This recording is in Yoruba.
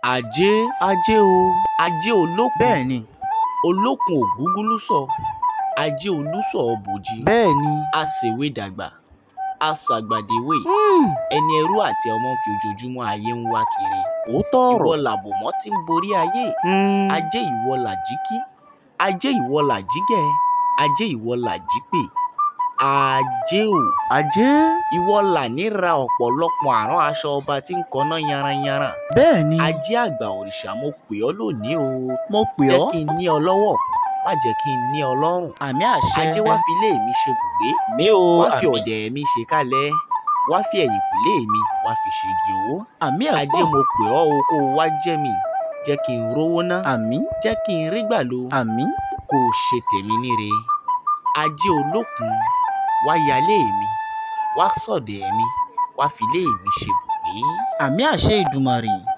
ajé ajé o ajé olókun bẹ́ẹ̀ ni olókun ògúngúlùsọ ajé olùsọ ọbòjì bẹ́ẹ̀ ni àṣèwé dàgbà àṣàgbàdéwé Hmm, ẹni ẹrú àti ọmọ ń fi ojoojúmọ́ ayé ń wá kiri òótọ́ ìwọ ọ̀rọ̀ làbòmọ́ tí ń borí ayé Hmm, ajé ìwọ làjíkí ajé ìwọ làjígẹ ajé ìwọ làjípè ajé o ajé ìwọ là níra ọ̀pọ̀lọpọ̀ àrán aṣọ ọba tí ń kọ́ná yanranyanran bẹ́ẹ̀ ni ajé àgbà òrìṣà mo pè ọ́ lónìí o mo pè jẹ́ ọ́ kí n ní ọ lọ́wọ́ má jẹ́ kí n ní ọ lọ́rùn àmì àṣẹ ajé wá fi ilé mi ṣe bùgbé mi o wá fi àmì ọ̀dẹ̀ mi ṣe kálẹ̀ wá fi ẹ̀yìnkùlé mi wá fi ṣègi owó àmì ajé ẹ̀pọ̀ mo pè ọ́ o kó o wá jẹ́ mi jẹ́ kí n rówó ná àmì jẹ́ kí n rí gbà lo àmì kó o ṣe tèmi níre ajé olókun wá yálé mi wá sọ̀dẹ̀ mi wá fi ilé mi ṣe bùgbé. àmì àṣẹ ìdùmarè